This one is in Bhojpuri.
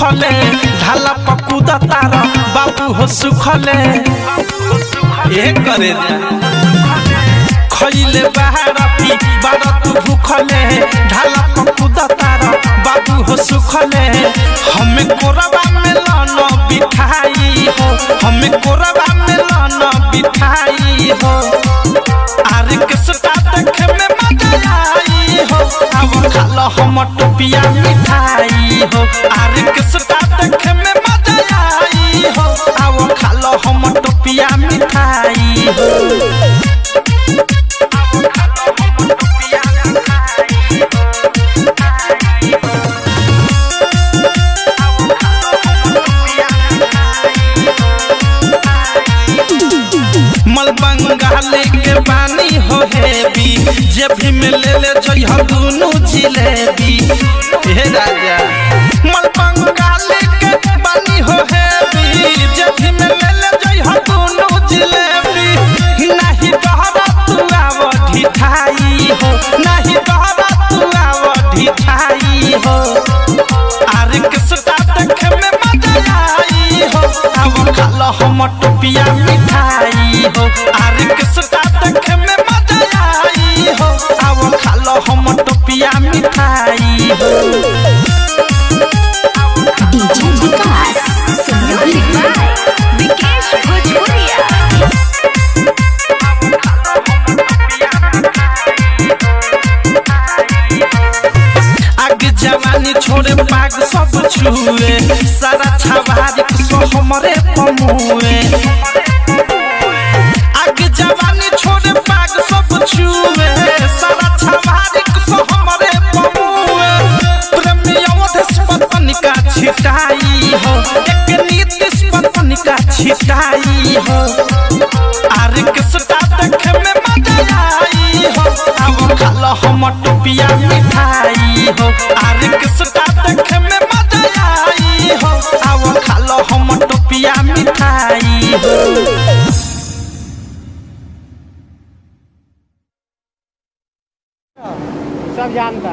भूखले ढाला पकुदा तार बाबू हो सुखले ए करे खइले बहारती बारा तू भूखले ढाला पकुदा तार बाबू हो सुखले हमें कोरबा में लाना बिठाई हो हमें कोरबा में लाना बिठाई हो आरे के सटा देखे में मजा आई हो अब खालो हम टोपिया मिठाई हो आरे के सटा देखे में मजा आई हो अब खालो हम टोपिया मिठाई हो मल बंगाली के पानी हो हेबी जे भी में ले ले जई हम दुनु जिलेबी हे राजा मल बंगाली के पानी हो हेबी जे भी में ले ले जई हम दुनु जिलेबी नहीं डहरा तू आव ढिठाई हो नहीं डहरा तू आव ढिठाई हो आरे के सटा देखे में मजा आई हो अब खालो हम टोपिया मिठाई हो आरे के सटा देखे में मजा आई हो अब खालो हम टोपिया मिठाई हो डीजे विकास संयोगिक विकेश भोजपुरिया आग जवानी छोड़े पाग सब छुए सारा छवारी सो हमरे पमुए आग जवानी छोड़े पाग सब छुए सारा छवारी सो हमरे पमुए प्रेमी अवधेश पत्नी का छिटाई हो एक नीतिश पत्नी का छिटाई हो आरे के सटा देखे में मजा आई हो अब खालो हम टोपिया मिठाई हो आरे के सटा देखे में मजा आई हो अब खालो हम टोपिया मिठाई हो सब जानता